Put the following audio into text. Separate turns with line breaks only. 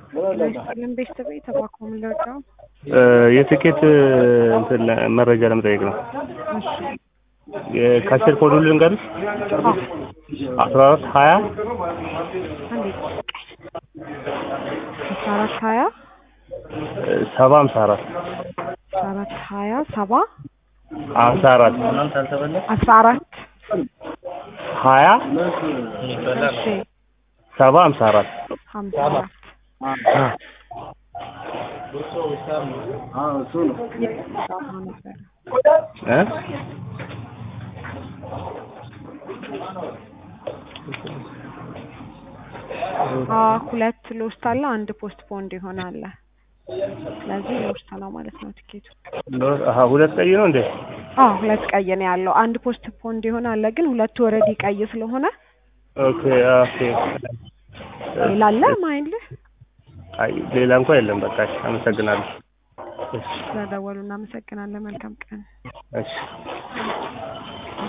ስልን ቤተሰብ የተባከሙ ምንላቸው
የትኬት እንትን መረጃ ለመጠየቅ ነው።
እሺ
ከአስር ኮዱ ልንገርሽ አስራ አራት ሀያ
አንዴ አስራ አራት ሀያ
ሰባ ሀምሳ አራት
አስራ አራት ሀያ ሰባ
ሀምሳ አራት
አስራ አራት
ሀያ
እሺ
ሰባ ሀምሳ አራት
ሀምሳ አራት
እ
አዎ ሁለት ሎስት አለ፣ አንድ ፖስት ፖንድ ይሆናል። ስለዚህ ሎስት ነው ማለት ነው ቲኬቱ።
አሀ ሁለት ቀይ ነው እንዴ?
አዎ ሁለት ቀይ ነው ያለው። አንድ ፖስት ፖንድ ይሆናል፣ ግን ሁለቱ ወረዲ ቀይ ስለሆነ
ኦኬ ኦኬ።
ሌላ አለ ማይልህ
አይ ሌላ እንኳን የለም። በቃ እሺ፣ አመሰግናለሁ። እሺ
ስለደወሉ እናመሰግናለን። መልካም ቀን።
እሺ